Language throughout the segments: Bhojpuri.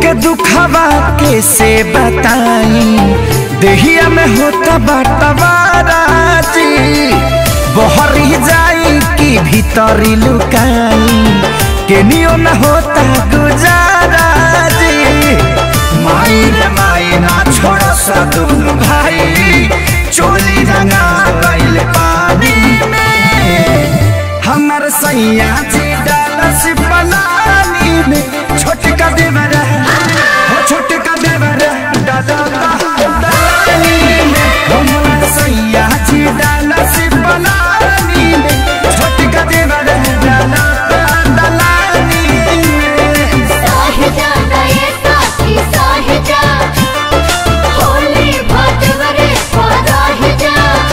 के दुखवा के से बताई देहिया में होता बटवारा जी बहरी जाई कि भीतरी लुकाई केनियो न होता गुजारा जी माई रे माई ना छोड़ सदुन भाई चोली रंगा गइल पानी में हमर सैया जी डालस पलानी में छोटका देवरा हो छोटका देवरा डाला पलानी में हमर सैया जी डालस पलानी में छोटका देवरा डाला पलानी में साहिजा नये साथी साहिजा होली भटवरे पराहिजा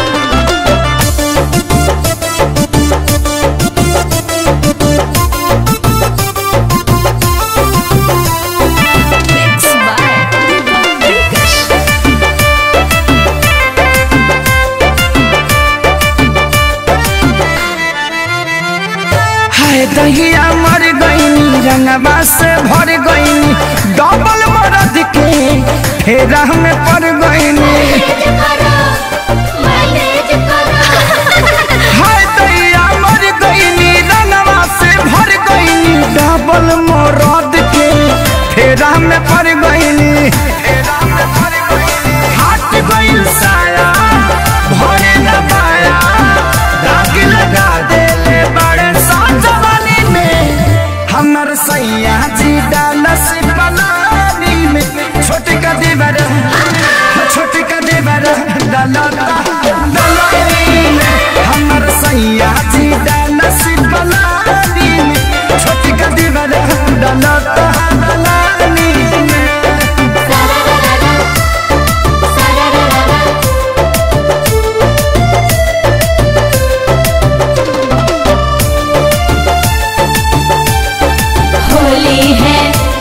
हाय दहिया मर गईनी रंगवा से भर गईनी डबल मरद के फेरा में पड़ गईनी मैनेज करो मैनेज करो हाय दहिया मर गईनी रंगवा से भर गईनी डबल मरद के फेरा में पड़ गईनी हाथ गईल साया भरे न पाया दाग लगा देले बड़े साजवानी में हमर सैया जी डालस पलानी में छोटे का देवर छोटे का देवर डालता दलानी में हमर सैया जी डालस पलानी में छोटे का देवर डालता दलानी में सररररा सररररा होली है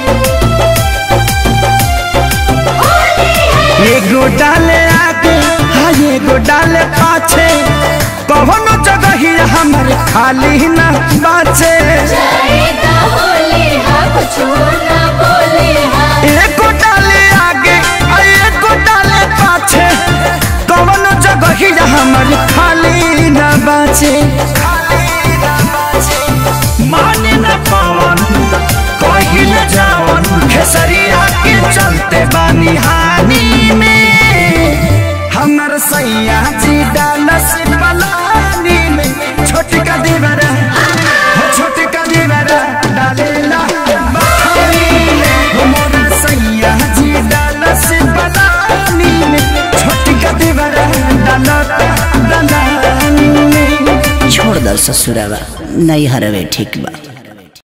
होली है एगो डाले आगे हाँ एगो डाले पाछे कौनो जगह ही हमर खाली न बाचे जाएगा होली है कुछ ना बोले है एगो डाले आगे आ एगो डाले पाछे कौनो जगह ही हमर खाली न बाचे माने न पवन कही न जावन खेसरिया के चलते बानी हानि में हमर सैया जी डालस पलानी में छोटका देवरा हो छोटका देवरा डालेला बखानी में हमर सैया जी डालस पलानी में छोटका देवरा डालता दलानी में छोड़ दल ससुरावा नहीं हरवे ठीक बा